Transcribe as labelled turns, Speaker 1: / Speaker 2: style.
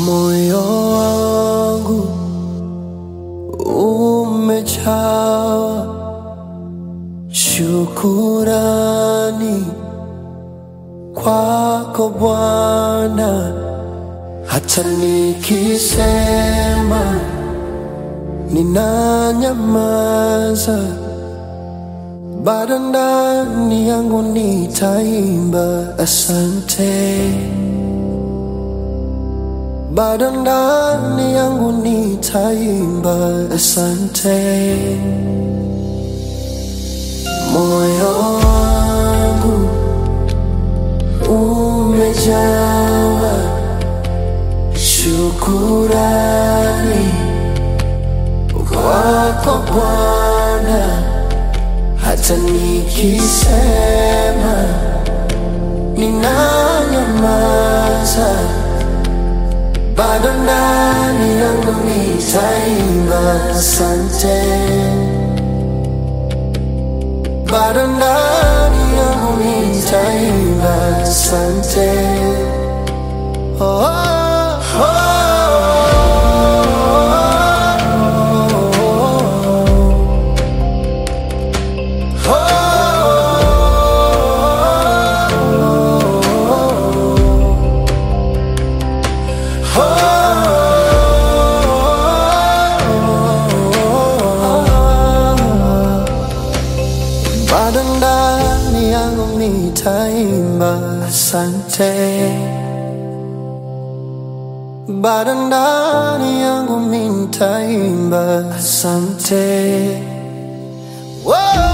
Speaker 1: Moyo wangu umejawa shukurani kwako Bwana, hata nikisema ninanyamaza, bado ndani yangu nitaimba asante bado ndani yangu nitaimba asante. Moyo wangu umejawa shukurani kwako Bwana, hata nikisema ninanyamaza bado ndani yangu nitaimba asante, bado ndani yangu nitaimba asante. Oh, oh, oh, bado ndani yangu nitaimba asante, bado ndani yangu nitaimba asante. Whoa!